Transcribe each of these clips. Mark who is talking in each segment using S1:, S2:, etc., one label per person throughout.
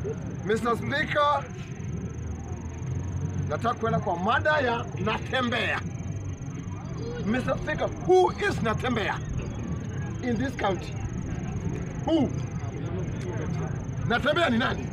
S1: Mr. Speaker, nataka kwenda kwa mada ya Natembea. Mr. Speaker, who is Natembea in this county? Who? Natembea ni nani?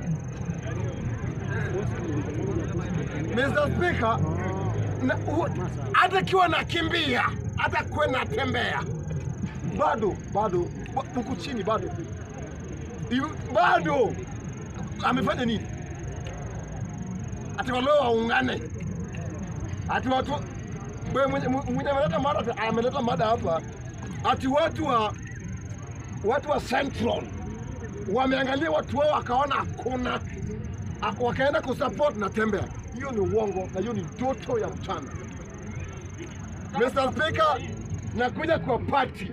S1: Mr. Speaker, na- hu- hata kiwa nakimbia, hata kuwe natembea, bado bado ba- huku chini bado Hivi- bado amefanya nini? Ati walio waungane, ati watu we- mwenye mwenye ameleta mada, ameleta mada hapa, ati watu wa watu wa Central wameangalia watu wao wakaona hakuna, a- wakaenda kusupport Natembea. Hiyo ni uongo na hiyo ni ndoto ya mchana. Mr. Speaker, nakuja kwa party,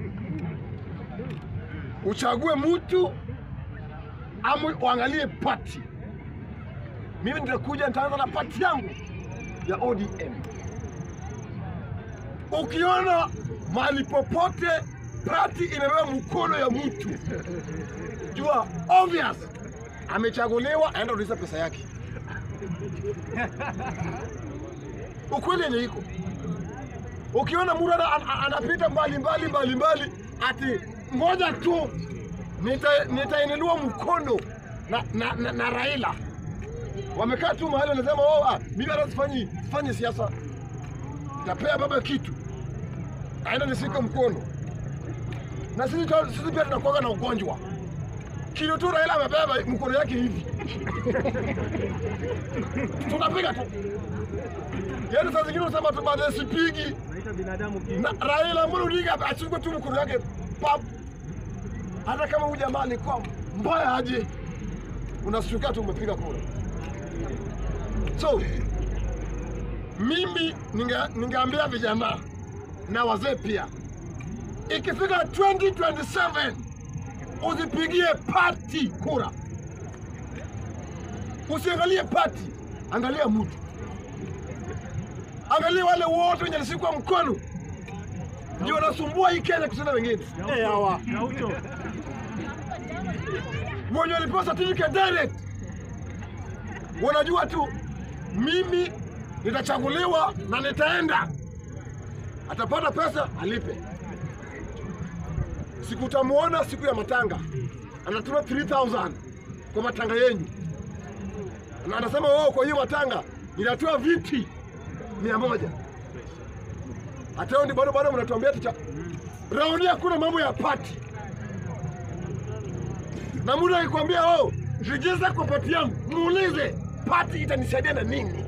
S1: uchague mtu ama uangalie party. Mimi nitakuja nitaanza na party yangu ya ODM. Ukiona mahali popote party imebeba mkono ya mtu, jua obvious amechaguliwa, aenda rudisha pesa yake. Ukweli yenye iko ukiona mtu ana- ana- anapita mbali mbali mbali mbali, ati ngoja tu nita- nitainua mkono na, na, na, na Raila. Wamekaa tu mahali wanasema oh, ah, mimi hata sifanyi sifanyi siasa, tapea baba kitu aenda nisike mkono. Na sisi tu- sisi pia tunakuwaga na ugonjwa kilo tu Raila amebeba mkono yake hivi tunapiga tu, yaani saa zingine unasema tu baadaye sipigi
S2: Naita binadamu ki
S1: na Raila Amolo Odinga achukue tu mkono wake pap, hata kama huyu jamaa alikuwa mbaya aje, unashtuka tu umepiga kura. So mimi ninge- ningeambia vijana na wazee pia, ikifika 2027 usipigie party kura, usiangalie party, angalia mtu, angalia wale wote wenye nashikwa mkono ndio wanasumbua hii Kenya kushinda wengine. Eh, hawa
S2: Gaucho.
S1: wenye walipewa certificate direct wanajua tu mimi nitachaguliwa na nitaenda, atapata pesa alipe. Siku utamuona siku ya matanga anatuma 3000 kwa matanga yenyu, na anasema oh, kwa hiyo matanga inatoa viti mia moja. Hata hiyo ndi bado bado mnatuambia tucha raundi, hakuna mambo ya pati na mtu akikwambia oh, register kwa pati yangu, muulize pati itanisaidia na nini?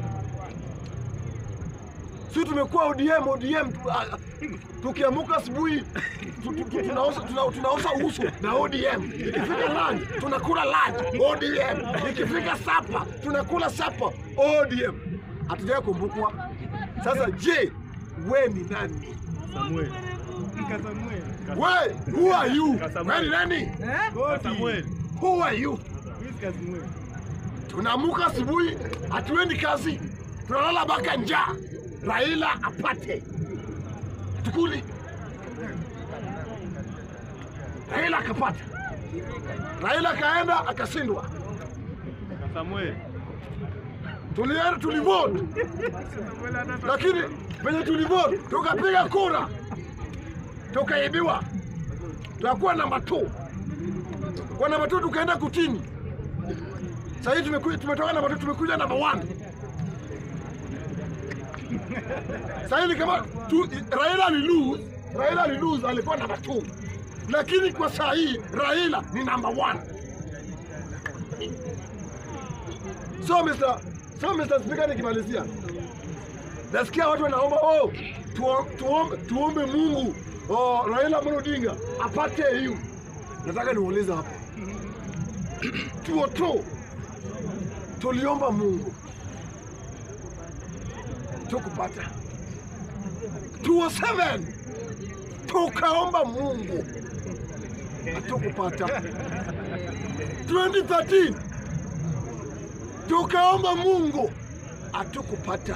S1: Si tumekuwa ODM ODM, tu- ah, tukiamuka asubuhi tu- tu- tu- tunaosha tuna- tunaosha uso na ODM, ikifika lunch tunakula lunch ODM, ikifika sapa tunakula sapa ODM. Hatujawahi kumbukwa. Sasa je, we ni nani?
S2: Samuel. Mka Samuel.
S1: We, who are you? We ni nani?
S2: Ka Samuel.
S1: Who are you?
S2: Who's Ka Samuel?
S1: Tunaamuka asubuhi, hatuendi kazi, tunalala mpaka njaa. Raila apate tukuli, Raila akapata, Raila akaenda akashindwa.
S2: Ka Samuel.
S1: Tulienda tulivote,
S2: Samuel hata
S1: lakini penye tulivote tukapiga kura tukaibiwa, tukakuwa namba 2 kwa namba 2 tukaenda kutini. Sasa hivi tumeku- tumetoka namba 2 tumekuja namba 1. Sasa hivi kama tu, Raila alilose, Raila alilose alikuwa namba 2. Lakini kwa saa hii Raila ni namba 1. So Mr. So Mr. Speaker nikimalizia. Nasikia watu wanaomba oh, tuo- tuombe, tuombe Mungu oh, Raila Amolo Odinga apate hiyo. Nataka niulize hapa tuo tu tuliomba Mungu tukupata, tuo seven tukaomba Mungu hatukupata, 2013 tukaomba Mungu hatukupata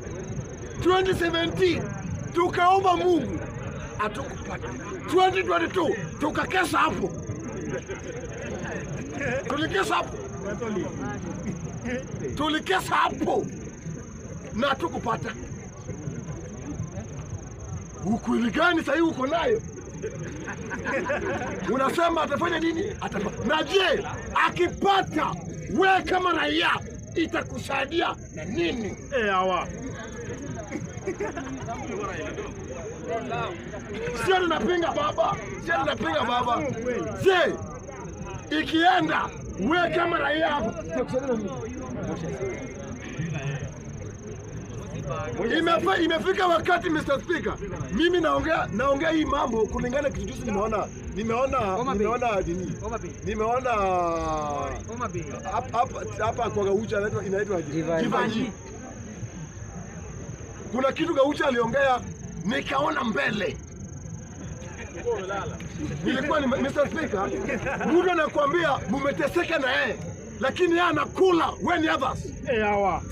S1: 2017 tukaomba Mungu hatukupata. 2022 tukakesa hapo, tulikesa hapo tulikesa hapo na hatukupata. Ukweli gani sahii uko nayo? Unasema atafanya nini? Atapa. Na je, akipata we kama raia itakusaidia na nini?
S2: Eh, hawa.
S1: Sio ninapinga baba, sio ninapinga baba. Je, ikienda we kama raia hapo itakusaidia na nini? Imefa, imefika wakati Mr. Speaker, mimi naongea naongea hii mambo kulingana kitu juzi nimeona nimeona
S3: Homa Bay.
S1: nimeona nini
S3: Homa Bay.
S1: nimeona
S3: Homa Bay.
S1: hapa- hapa hapa kwa Gaucha inaitwa inaitwa
S3: Jivanji.
S1: Jivanji. Kuna kitu Gaucha aliongea nikaona mbele nilikuwa ni Mr. Speaker, mtu anakuambia mumeteseka na yeye lakini yeye anakula when others
S2: Eh, hawa.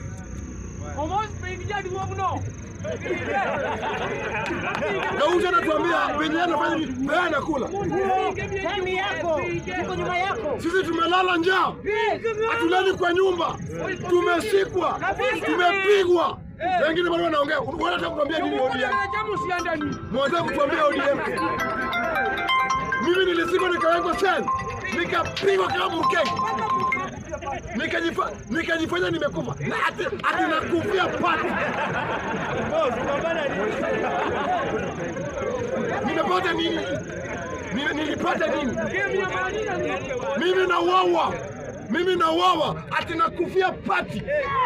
S1: Gaucha anatuambia venye anafanya nini, na yeye anakula.
S3: Tani yako iko nyuma yako.
S1: Sisi tumelala njaa, hatulali kwa nyumba, tumesikwa, tumepigwa. Wengine bado wanaongea. Wanataka kutuambia nini ODM? Mwataka kutuambia ODM? Mimi nilisikwa nikawekwa sel, nikapigwa kama mkenge, Nikajifa- nikajifanya nimekufa na ati, ati nakufia pati.
S2: Boss, unapanda nini?
S1: Nimepata nini? Ni- Nilipata nini? Mimi nauawa, mimi nauawa ati nakufia pati.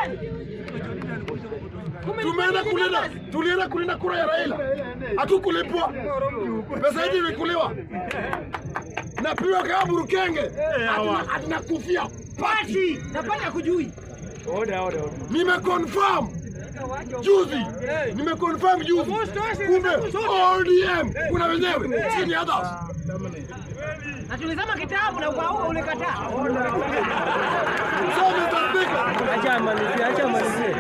S1: Tumeenda kulinda, tulienda kulinda kura ya Raila, hatukulipwa pesa hizi ilikuliwa, napigwa kama burukenge ati- ati nakufia pati.
S3: Napata kujui.
S2: Order, order, order.
S1: Nimeconfirm juzi, nimeconfirm juzi, kumbe ODM kuna wenyewe chini others.
S3: Na tulisema kitabu na ukaua ulikataa.
S1: So Mr. Speaker,
S4: Acha amalizie, acha amalizie.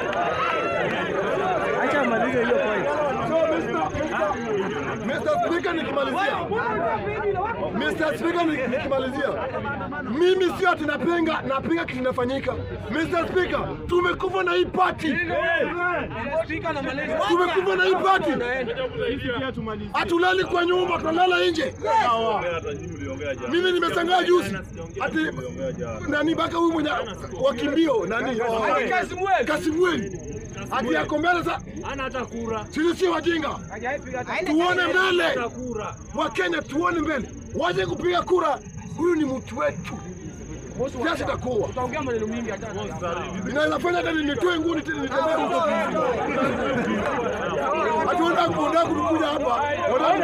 S4: Acha amalizie hiyo point.
S1: so Mr. Mr. Mr. Speaker nikimalizia, Mr. Speaker ni- nikimalizia, mimi sio ati napinga napinga kitu kinafanyika. Mr. Speaker, tumekufa na hii party, tumekufa na hii party,
S2: Sisi pia tumalizie.
S1: hatulali kwa nyumba, tunalala nje. Mimi nimeshangaa juzi ati nani mpaka huyu mwenye wakimbio nani wa- Kasimweli ati yako mbele sa
S2: Hana hata kura.
S1: sisi si wajinga, tuone mbele
S2: Kura.
S1: wa Kenya, tuone mbele, waje kupiga kura. Huyu ni mtu wetu, siasa itakuwa inaweza fanya hata nitoe nguo nite- nitembee huko. Hatuenda kuondoa kutukuja hapa, wanataka